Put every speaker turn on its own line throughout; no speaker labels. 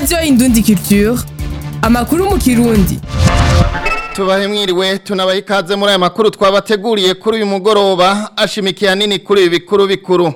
radiyo indundi culture amakuru mu kirundi
tubahe mwiriwe tunabahe ikaze muri aya makuru twabateguriye kuri uyu mugoroba ashimikiye hanini kuri ibi bikuru bikuru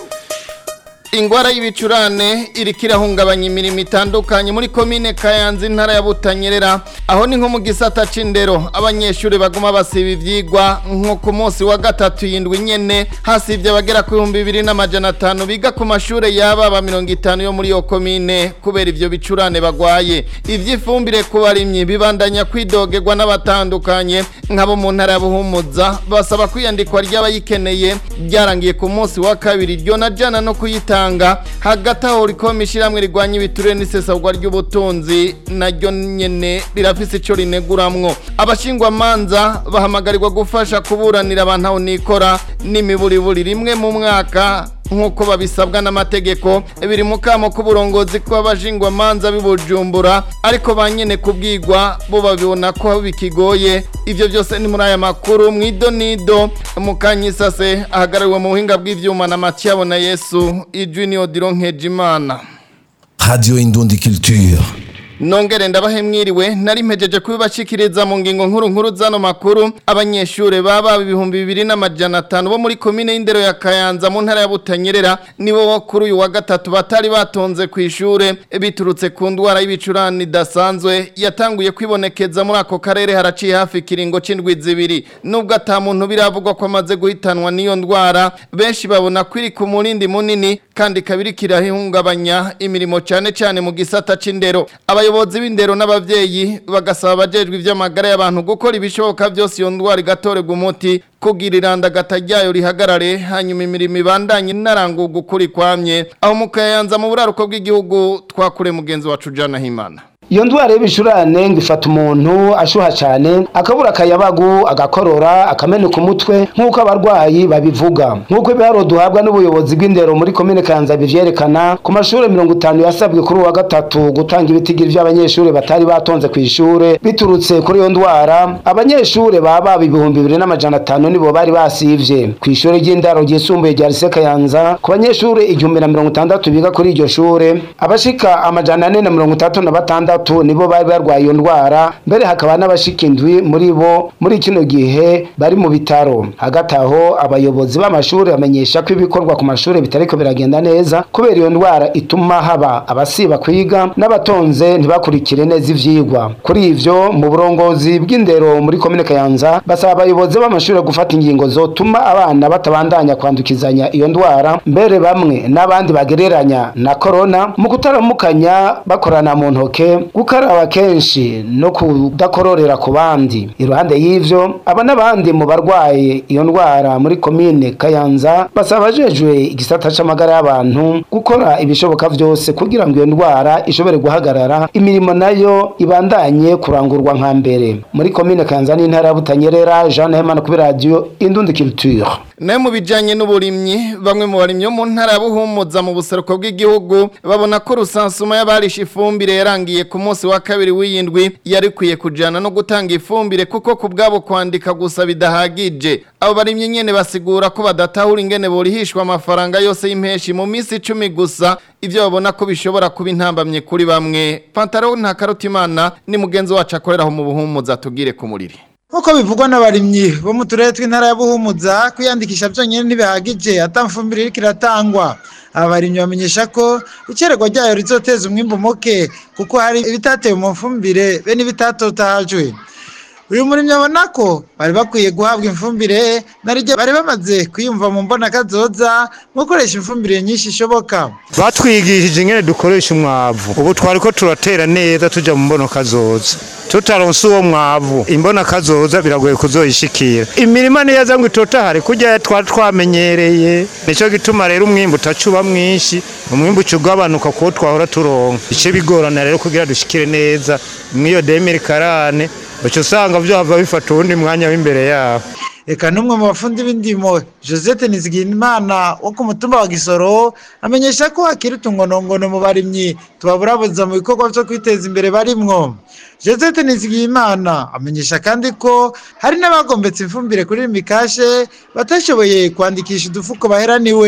ingwara y'ibicurane iriko irahungabanya imirimo itandukanye muri komine kayanza intara ya butanyerera aho ni nko mu gisata c'indero abanyeshuri baguma basiba ivyigwa nko ku munsi wa gatatu yindwi nyene hasivye abagera ku bihumbi bibiri n'amajana atanu biga ku mashure y'ababa mirongo itanu yo muri iyo komine kubera ivyo bicurane bagwaye ivy'ifumbire ku barimyi bibandanya kwidogerwa n'abatandukanye nk'abo mu ntara ya buhumuza basaba kwiyandikwa ry'abayikeneye ryarangiye ku munsi wa kabiri ryo na jana no kuyitanga gutanga hagati aho rikoma ishyirahamwe rigwanya ibiturire n'isesagwa ry'ubutunzi naryo nyene rirafise ico rineguramwo abashingwamanza bahamagarirwa gufasha kuburanira abantu aho nikora n'imiburiburi rimwe mu mwaka nk'uko babisabwa n'amategeko biri mu kamo k'uburongozi kw'abashingwamanza b'ibujumbura ariko ba nyene kubwigwa bo babibona ko bikigoye ivyo byose ni muri aya makuru mwidonido mukanyisase ahagarariwe mu buhinga bw'ivyuma na matiyabo na yesu ijwi ni odiro nkejimana
Radio Indundi Culture.
Nongere ndabahe mwiriwe nari mpejeje kubibashikiriza mu ngingo nkuru nkuru zano makuru abanyeshure baba ibihumbi bibiri n'amajana atanu bo muri komine y'indero ya Kayanza mu ntara ya Butanyerera nibo kuri uyu wa gatatu batari batonze ku ishure biturutse ku ndwara y'ibicurane idasanzwe yatanguye kwibonekeza muri ako karere haraciye hafi kiringo c'indwi zibiri nubwo ata muntu biravugwa ko amaze guhitanwa n'iyo ndwara benshi babona ko iri ku murindi munini kandi kabiri kirahungabanya imirimo cyane cyane mu gisata c'indero abayobozi b'indero n'abavyeyi bagasaba abajejwe ivy'amagara y'abantu gukora ibishoboka byose iyo ndwara igatorerwa umuti kugira irandagata ryayo rihagarare hanyuma imirimo ibandanye inarangurwa ukuri kwamye aho mu kayanza mu buraruko bw'igihugu twakure mugenzi wacu jana himana
iyo ndwara y'ibicurane ngo ifata umuntu ashuha cyane akabura akayabagu agakorora akameneka umutwe nk'uko abarwayi babivuga nk'uko ibiharo duhabwa n'ubuyobozi bw'indero muri komine kanza bivyerekana ku mashuri mirongo itanu yasabwe kuri uwa gatatu gutanga ibitigiri vy'abanyeshuri batari batonze ku ishure biturutse kuri iyo ndwara abanyeshuri baba ibihumbi bibiri n'amajana atanu nibo bari basivye ku ishure ry'indaro ryisumbuye rya lise kayanza ku banyeshuri igihumbi na mirongo itandatu biga kuri iryo shure abashika amajana ane na mirongo itandatu na batandatu batandatu nibo bari barwaye iyo ndwara mbere hakaba n'abashika indwi muri bo muri kino gihe bari mu bitaro hagati aho abayobozi b'amashuri bamenyesha ko ibikorwa ku mashuri bitariko biragenda neza kubera iyo ndwara ituma haba abasiba kwiga n'abatonze ntibakurikire neza ivyigwa kuri ivyo mu burongozi bw'indero muri komine kayanza basaba abayobozi b'amashuri gufata ingingo zotuma abana batabandanya kwandukizanya iyo ndwara mbere bamwe n'abandi bagereranya na korona mu kutaramukanya bakorana mu ntoke gukaraba kenshi no kudakororera ku bandi iruhande y'ivyo aba n'abandi mu barwaye iyo ndwara muri komine kayanza basaba abajejwe igisata c'amagara y'abantu gukora ibishoboka vyose kugira ngo iyo ndwara ishobore guhagarara imirimo nayo ibandanye kurangurwa nka mbere muri komine kayanza n'intara ya butanyerera jean hemana kuri radio indundi culture
nayo mu bijanye n'uburimyi bamwe mu barimyi bo mu ntara ya buhumuza mu buseruko bw'igihugu babona ko rusansuma y'abarisha ifumbire yarangiye ku munsi wa kabiri w'iyindwi yari kwiye kujana no gutanga ifumbire kuko ku bwabo kwandika gusa bidahagije abo barimyi nyene basigura ko badatahura ingene borihishwa amafaranga yose y'impeshi mu minsi icumi gusa ivyo babona ko bishobora kuba intambamye kuri bamwe pantaro nta karutimana ni mugenzi wacu akoreraho mu buhumuza tugire ku muriri
nk'uko bivugwa n'abarimyi bo mu turere tw'intara ya buhumuza kwiyandikisha byonyine ntibihagije atamfumbire iriko iratangwa aba barimyi bamenyesha ko icererwa ryayo rizoteza umwimbu muke kuko hari ibitatewe mu mfumbire be n'ibitatotajwe uyu murimyi abona ko bari bakwiye guhabwa ifumbire narijya bari bamaze kwiyumva mu mbona kazoza mu gukoresha ifumbire nyinshi ishoboka
batwigishije ingene dukoresha umwavu ubu twari ko turatera neza tuja mu mbono kazoza tutaronse uwo mwavu imbona kazoza biragoye kuzoyishikira imirima neza ngo itotahare kurya twari twamenyereye nico gituma rero umwimbu utacuba mwinshi umwimbu ucugabanuka kuwo twahora turonka ico bigorana rero kugira dushikire neza mw'iyo demiri karane uca usanga vyohava bifata uwundi mwanya w'imbere yaho
eka n'umwe mu bafundi b'indimo josette nizigimana wo ku mutumba wa gisoro amenyesha ko hakiri utungonongono mu barimyi tubaburabuza mu bikorwa vyo kwiteza imbere barimwo josette nizigimana amenyesha kandi ko hari n'abagombetse ifumbire kuri mikashe batashoboye kwandikisha udufuko baheraniwe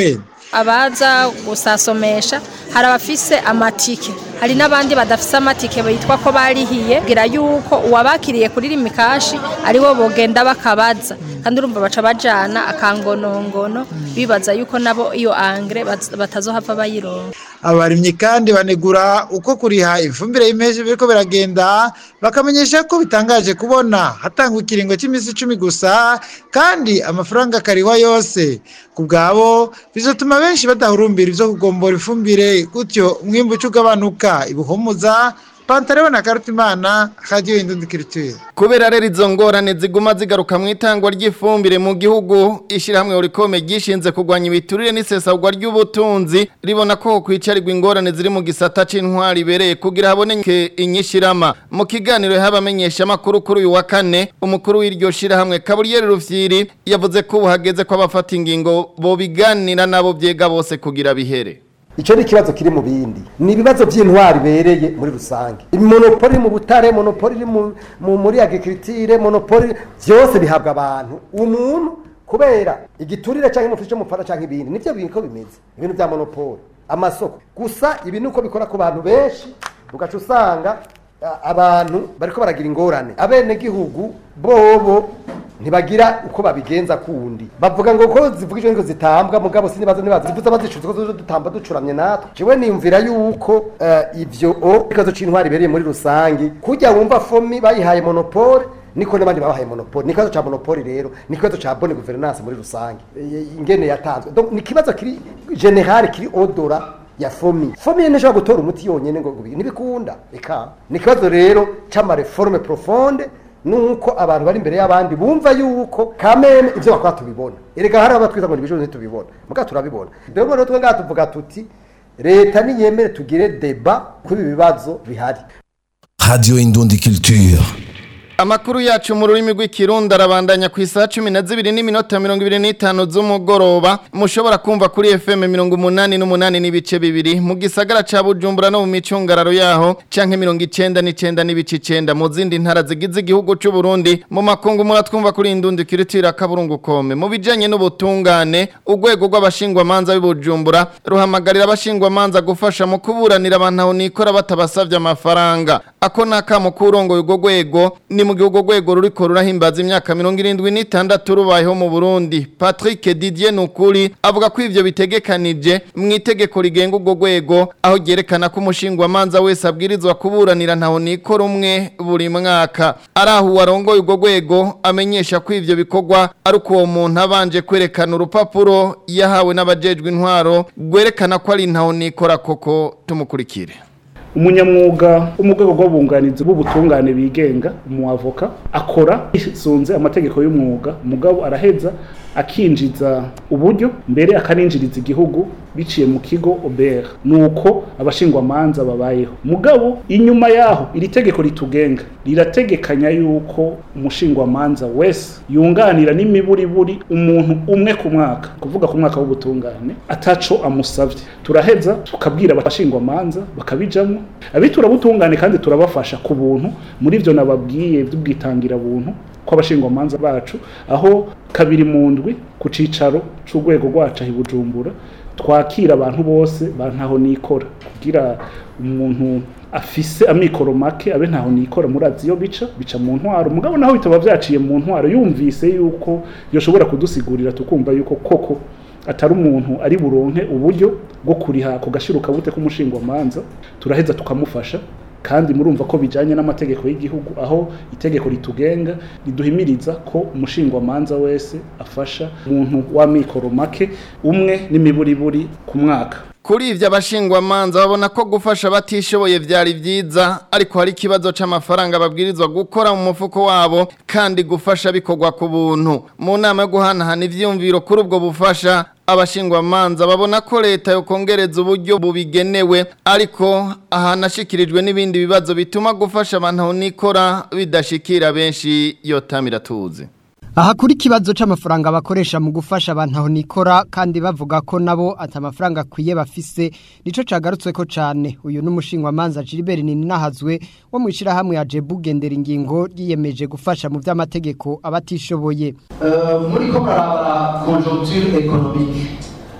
abaza gusasomesha hari abafise amatike hari n'abandi badafise amatike bitwa ko barihiye kugira yuko uwabakiriye kuri rimikashi aribo bogenda bakabaza kandi urumva baca bajana akangonongono bibaza yuko nabo iyo angre baz- batazohava bayironka
abarimyi kandi banegura uko kuriha ifumbire y'impeshi biriko biragenda bakamenyesha ko bitangaje kubona hatangwa ikiringo cy'iminsi icumi gusa kandi amafaranga akariwa yose ku bwabo bizotuma benshi badahurumbira ivyo kugombora ifumbire gutyo umwimbu uca ugabanuka ibuhumuza pantareho na karutimana radiyo indundikiriture
kubera rero izo ngorane ziguma zigaruka mu itangwa ry'ifumbire mu gihugu ishyirahamwe urikome ryishinze kurwanya ibiturire n'isesagwa ry'ubutunzi ribona ko kwicarirwa ingorane ziri mu gisata c'intwari ibereye kugira haboneke inyishirama mu kiganiro y'abamenyesha amakuru kuri uyu wa kane umukuru w'iryo shirahamwe Kaburiyeri Rufyiri yavuze ko ubu hageze ko abafata ingingo bobiganira nabo vyega bose kugira bihere
icyo ni ikibazo kiri mu bindi ni ibibazo by'intwari bereye muri rusange monopoli iri mu butare monopoli iri mu- mu- muri agriculture monopoli byose bihabwa abantu umuntu kubera igiturire cyangwa umufasha cy'umufara cyangwa ibindi nibyo bintu bimeze ibintu bya monopoli amasoko gusa ibi ni uko bikora ku bantu benshi ugaca usanga a- abantu bariko baragira ingorane abenegihugu bobo ntibagira uko babigenza kundi bavuga ngo ko zivuga ijoro zitambwa mugabo sinibazo nibazo zivuze bazicuza ko zo dutamba ducuramye natwe jewe niyumvira yuko eh, ivyo o ikibazo c'intwari ibereye muri rusange kujya wumva fomi bayihaye monopole niko n'abandi babahaye monopole ni ikibazo ca monopole rero ni ikibazo ca bonne gouvernance muri rusange Eh, ingene yatanzwe donc ni ikibazo kiri general kiri odora ya fomi fomi yene nshobora gutora umuti yonyene ngo ngo- ntibikunda eka ni ikibazo rero c'amareforme profonde nuko abantu bari imbere y'abandi bumva yuko kameme ibyo bakora tubibona erega hari abatwiza ngo nibijoro ntitubibona muga turabibona rero rero twe ngaha tuvuga tuti leta niyemere tugire deba kuri ibi bibazo bihari
Radio Indundi Culture.
Amakuru yacu mu rurimi rw'ikirundi arabandanya ku isaha cumi na zibiri n'iminota mirongo ibiri n'itanu z'umugoroba mushobora kumva kuri FM mirongo umunani n'umunani n'ibice bibiri mu gisagara ca Bujumbura no mu micungararo yaho canke mirongo icenda n'icenda n'ibice icenda mu zindi ntara zigize igihugu c'u Burundi mu makungu muratwumva kuri indundi kiritira kaburungu kome mu bijanye n'ubutungane urwego rw'abashingwamanza b'Ibujumbura ruhamagarira abashingwamanza gufasha mu kuburanira abantu aho nikora batabasavye amafaranga ako nakamo kurongoye urwo rwego ni mu gihugu rwego ruriko rurahimbaza imyaka mirongo irindwi n'itandatu rubayeho mu Burundi Patrick Didier Nukuri avuga ko ivyo bitegekanije mu itegeko rigenga urwo rwego aho ryerekana ko umushingwamanza wese abwirizwa kuburanira ntaho nikora umwe buri mwaka araho uwarongoye urwo rwego amenyesha ko ivyo bikorwa ari uko uwo muntu abanje kwerekana urupapuro yahawe n'abajejwe intwaro rwerekana ko ari ntaho nikora koko tumukurikire
umunyamwuga wo mu rwego rw'abunganizi b'ubutungane bigenga umuavoka akora yisunze amategeko y'umwuga umugabo araheza akinjiza uburyo mbere akaninjiriza igihugu biciye mu kigo OBR nuko abashingwamanza babayeho mugabo inyuma yaho iri tegeko ritugenga rirategekanya yuko umushingwamanza wese yunganira n'imiburiburi umuntu umwe ku mwaka kuvuga ku mwaka w'ubutungane ataco amusavye turaheza tukabwira abashingwamanza bakabijamwo abitura butungane kandi turabafasha ku buntu muri ivyo nababwiye by'ubwitangira buntu kw'abashingwamanza bacu aho kabiri mu ndwi ku cicaro c'urwego rwacu aho i Bujumbura twakira abantu bose bantaho nikora kugira umuntu afise amikoro make abe ntaho nikora murazi iyo bica bica mu ntwaro mugabo naho bitaba vyaciye mu ntwaro yumvise yuko yoshobora kudusigurira tukumva yuko koko atari umuntu ari buronke uburyo bwo kuriha ku gashiruka bute k'umushingwamanza turaheza tukamufasha kandi murumva ko bijanye n'amategeko y'igihugu aho itegeko ritugenga riduhimiriza ko umushingwamanza wese afasha umuntu w'amikoro make umwe n'imiburiburi ku mwaka
Kuri ivyo abashingwamanza babona ko gufasha batishoboye vyari vyiza ariko hari ikibazo c'amafaranga babwirizwa gukora mu mufuko wabo kandi gufasha bikorwa ku buntu mu nama yo guhanahana ivyumviro kuri ubwo bufasha abashingwamanza babona ko leta yokongereza uburyo bubigenewe ariko ahanashikirijwe n'ibindi bibazo bituma gufasha abantu aho nikora bidashikira benshi yotamira tuzi
aha kuri ikibazo c'amafaranga bakoresha mu gufasha abantu aho nikora kandi bavuga ko nabo ati amafaranga akwiye bafise nico cagarutsweko cane uyu n'umushingwamanza Gilbert Ninahazwe wo mu ishirahamwe ya Jebu gendera ingingo yiyemeje gufasha mu vy'amategeko abatishoboye
muri ko muraraba conjoncture économique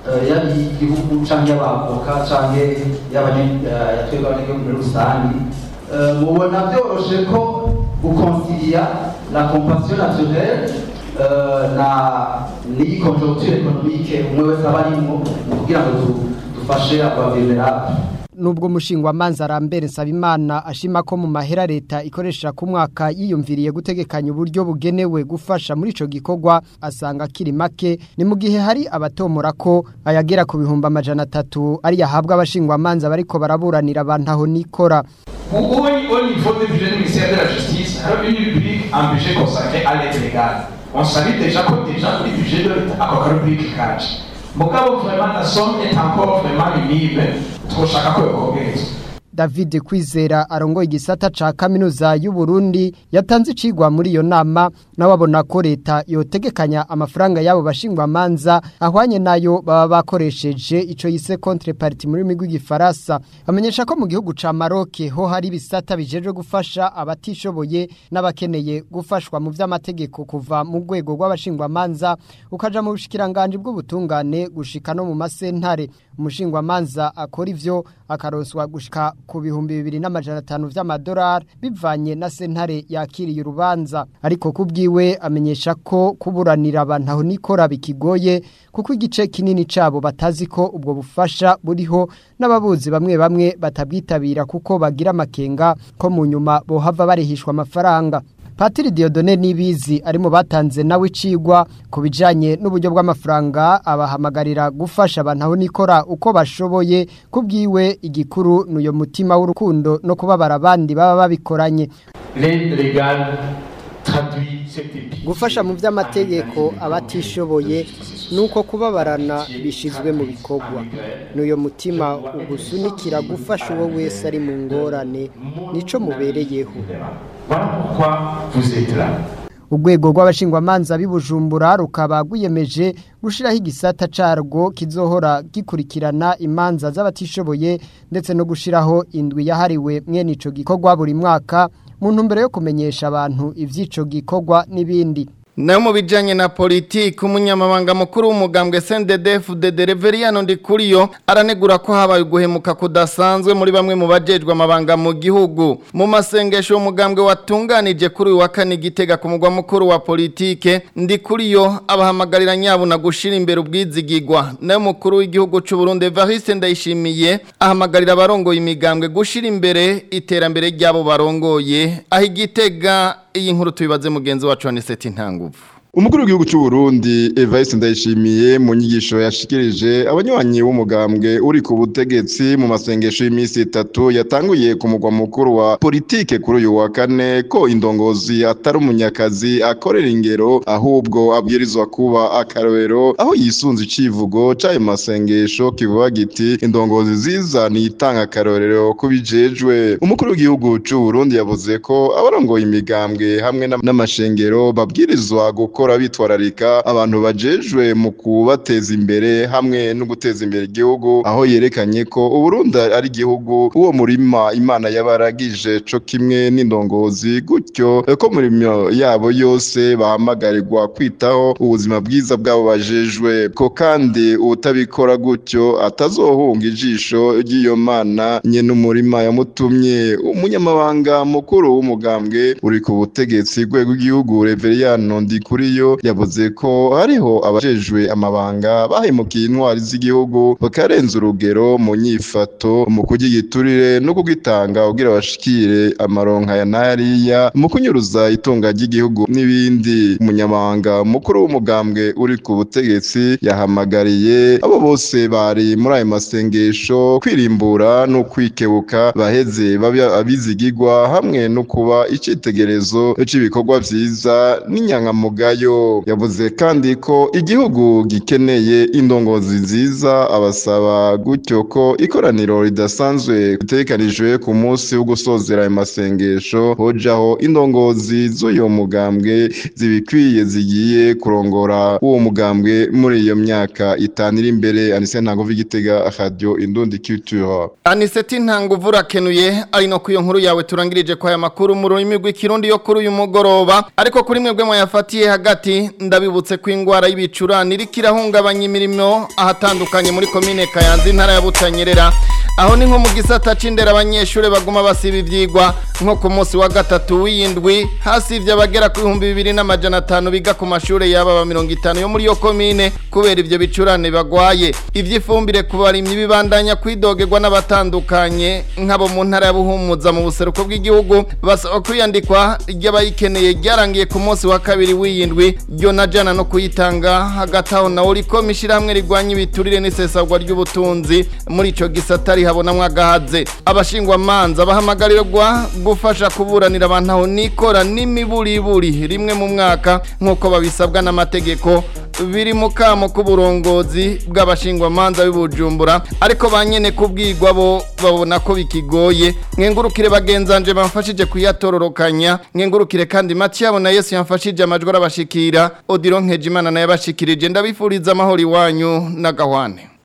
eh, yaba igihugu canke y'abavoka canke y'atwebwe abanyagihugu muri rusange Eh, mubona byoroshe ko gukonsilia la compassion naturelle eh, na n'iyi conjoncture économique umwe wese aba arimwo mu kugira ngo du- dufashe aba vulnerable
Nubwo mushingwa manza arambere Nsabimana ashima ko mu mahera leta ikoresha ku mwaka yiyumviriye gutegekanya uburyo bugenewe gufasha muri ico gikorwa asanga kiri make ni mu gihe hari abatomora ko ayagera ku bihumbi amajana atatu ari yahabwa abashingwa manza bariko baraburanira abantu aho nikora
Au, au, au niveau du budget du ministère de la Justice, alors une rubrique en budget consacré à l'aide légale. On savait déjà que déjà le budget de l'État a une rubrique cash. Mugabo vraiment la somme est encore vraiment minime. Twoshaka ko yokongerezwa.
David Kwizera arongoye igisata ca kaminuza y'u Burundi yatanze icigwa muri iyo nama nawe abona ko leta yotegekanya amafaranga yabo bashingwa manza ahwanye nayo baba bakoresheje ico yise contrepartie muri migwi gifaransa amenyesha ko mu gihugu ca Maroc ho hari ibisata bijejwe gufasha abatishoboye n'abakeneye gufashwa mu vy'amategeko kuva mu rwego rw'abashingwa manza ukaja mu bushikiranganje bw'ubutungane gushika no mu masentare umushingwa manza akora ivyo akaroswa gushika ku bihumbi bibiri n'amajana atanu vy'amadolari bivanye na sentare yakiriye urubanza ariko kubwiwe amenyesha ko kuburanira abantu aho nikora bikigoye kuko igice kinini cabo batazi ko ubwo bufasha buriho n'ababuzi bamwe bamwe batabwitabira kuko bagira amakenga ko mu nyuma bohava barihishwa amafaranga Patiri Diodone Nibizi ari mu batanze nawe icigwa ku bijanye n'uburyo bw'amafaranga abahamagarira gufasha abantu aho nikora uko bashoboye kubwiwe igikuru n'uyo mutima w'urukundo no kubabara abandi baba babikoranye
L'aide légale traduit cette épique.
gufasha mu by'amategeko abatishoboye nuko kubabarana bishizwe mu bikorwa n'uyo mutima ugusunikira gufasha uwo wese ari mu ngorane nico mubereyeho
Voilà pourquoi vous êtes là.
urwego rw'abashingwamanza b'ibujumbura rukaba rwiyemeje gushyiraho igisata carwo kizohora gikurikirana imanza z'abatishoboye ndetse no gushyiraho indwi yahariwe mwene ico gikorwa buri mwaka mu ntumbero yo kumenyesha abantu ivy'ico gikorwa n'ibindi
nayo mu bijyanye na politiki umunyamabanga mukuru w'umugambwe sendedefu de dereveriano ndikuriyo aranegura ko habaye uguhemuka kudasanzwe muri bamwe mu bajejwe amabanga mu gihugu mu masengesho umugambwe watunganije kuri uyu wa kane igitega ku mugwa mukuru wa politike ndikuriyo abahamagarira nyabuna gushyira imbere ubwizigigwa nayo mukuru w'igihugu cy'u Burundi Evariste ndayishimiye ahamagarira abarongoye imigambwe gushyira imbere iterambere ry'abo barongoye aho igitega iyi nkuru tubibaze mugenzi wacu Aniseti Ntanguvu
Umukuru w'igihugu cy'u Burundi Evariste Ndayishimiye mu nyigisho yashikirije abanywanyi b'umugambwe uri ku butegetsi mu masengesho y'iminsi itatu yatanguye ku mugwa mukuru wa politike kuri uyu wa kane ko indongozi atari umunyakazi akorera ingero ahubwo abwirizwa kuba akarorero aho yisunze icivugo c'ayo masengesho kivuga giti indongozi ziza nitanga akarorero kubijejwe umukuru w'igihugu cy'u Burundi yavuze ko abarongoye imigambwe hamwe n'amashengero babwirizwa gukora gukora bitwararika abantu bajejwe mu kubateza imbere hamwe no guteza imbere igihugu aho yerekanye ko Uburundi ari igihugu uwo murima Imana yabaragije co kimwe n'indongozi gutyo ko murimo yabo yose bahamagarirwa kwitaho ubuzima bwiza bwabo bajejwe ko kandi utabikora gutyo atazohunga ijisho ry'iyo mana nye n'umurima yamutumye umunyamabanga mukuru w'umugambwe uri ku butegetsi rwego rw'igihugu Reveriyano Ndikuri yo yavuze ko hariho abajejwe amabanga bahemukiye intwari z'igihugu bakarenza urugero mu nyifato mu kugigiturire no kugitanga kugira bashikire amaronka ya nariya mu kunyuruza itunga ry'igihugu n'ibindi umunyamabanga mukuru w'umugambwe uri ku butegetsi yahamagariye abo bose bari muri ayo masengesho kwirimbura no kwikebuka baheze babe abizigigwa hamwe no kuba icitegerezo c'ibikorwa vyiza n'inyangamugayo yavuze kandi ko igihugu gikeneye indongozi nziza abasaba gutyo ko ikoraniro ridasanzwe ritegekanijwe ku munsi wo gusozera ayo masengesho hojaho indongozi z'uyo mugambwe zibikwiye zigiye kurongora uwo mugambwe muri iyo myaka itanu iri imbere anise ntango igitega radio indundi culture
aniseti ntanguvu urakenuye ari no ku iyo nkuru yawe turangirije kwa aya makuru mu rurimi rw'ikirundi yo kuri uyu mugoroba ariko kuri mwebwe mwayafatiye hagati hagati ndabibutse ko ingwara y'ibicurane iriko irahungabanya imirimo ahatandukanye muri komine Kayanza intara ya Butanyerera aho ni nko mu gisata c'indera abanyeshure baguma basiba ivyigwa nko ku munsi wa gatatu w'indwi hasivye abagera ku bihumbi bibiri n'amajana atanu biga ku mashure yaba ba mirongo itanu yo muri yo komine kubera ivyo bicurane bagwaye ivy'ifumbire ku barimyi bibandanya kwidogerwa n'abatandukanye nk'abo mu ntara ya Buhumuza mu buseruko bw'igihugu basaba kwiyandikwa ry'abayikeneye ryarangiye ku munsi wa kabiri w'iyindwi ryo na jana no kuyitanga hagati aho nawe uriko mishirahamwe rigwanya ibiturire n'isesagwa ry'ubutunzi muri ico gisata rihabonamwo agahaze abashingwamanza bahamagarirwa gufasha kuburanira abantu aho nikora n'imiburiburi rimwe mu mwaka nk'uko babisabwa n'amategeko biri mu kamo k'uburongozi bw'abashingwamanza b'ibujumbura ariko ba nyene kubwirwa bo babona ko bikigoye nkengurukire bagenzanje bamfashije kuyatororokanya nkengurukire kandi Mathiabo na Yesu yamfashije amajwi arabashikira Odilo Nkejimana naye abashikirije ndabifuriza amahoro iwanyu n'agahwane